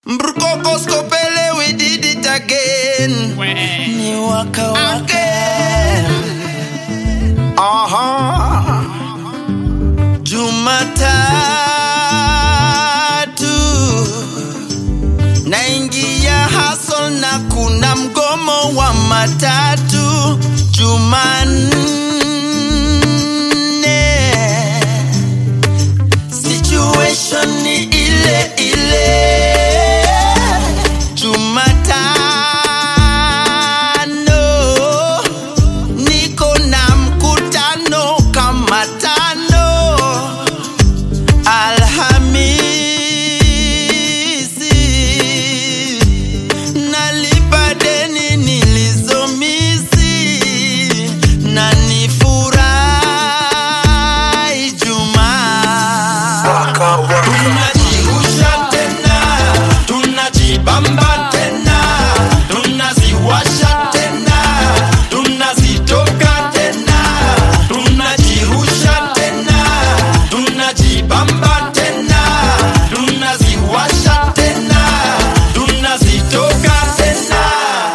Brukokos Kopele, we did it again. Ni waka waka. Aha. Jumatatu naingia hustle na kuna mgomo wa matatu. Jumanne situation ni ile ile. Jumatano niko na mkutano kama tano. Alhamisi nalipa deni nilizomisi na nifurahi Jumaa. Tunajirusha tena, tunajibamba tena, tunaziwasha tena, tunazitoka tena, tunajirusha tena, tunajibamba tena, tunaziwasha tena, tunazitoka tena.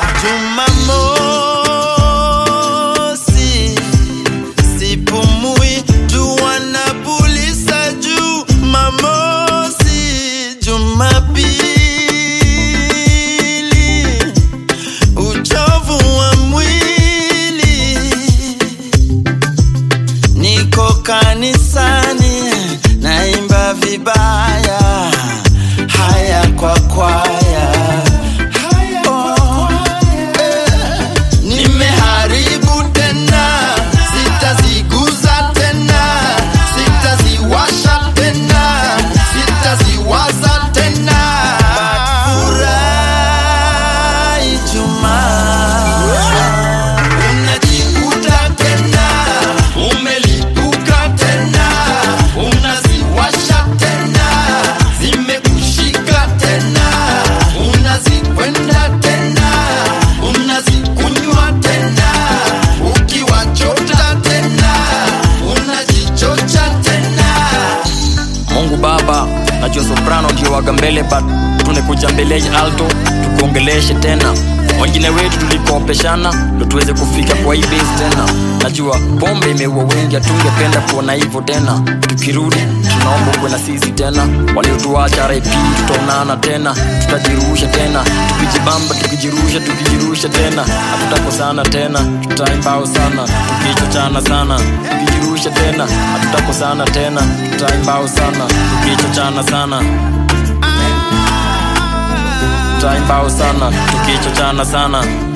Jumamosi sipumui jua na pulisa juu mamosi jumapili uchovu wa mwili niko kanisani naimba vibaya haya kwa kwaya Oh, eh. Nimeharibu tena, sitaziguza tena, sitaziwasha tena, sitaziwaza tena. Furahi Jumaa, unajikuta tena, umelipuka tena, unaziwasha tena, zimekushika tena, unazikwenda tena, unazikunywa tena, ukiwachota tena, unajichocha tena. Mungu Baba, najua soprano ndio waga mbele but tumekuja mbele ya alto tukuongeleshe tena. Wengine wetu tulikopeshana ndo tuweze kufika kwa hii base tena. Najua pombe imeua wengi, hatungependa kuona hivyo tena. Tukirudi tunaomba kuwe na sisi tena, waliotuacha RIP tutaonana tena, tutajirusha tena, tukijibamba, tukijirusha, tukijirusha tena, hatutakosana tena, tutaimbao sana, tukichochana sana, tukijirusha tena, hatutakosana tena, tutaimbao sana, tukichochana sana tutaimbao sana tukichochana sana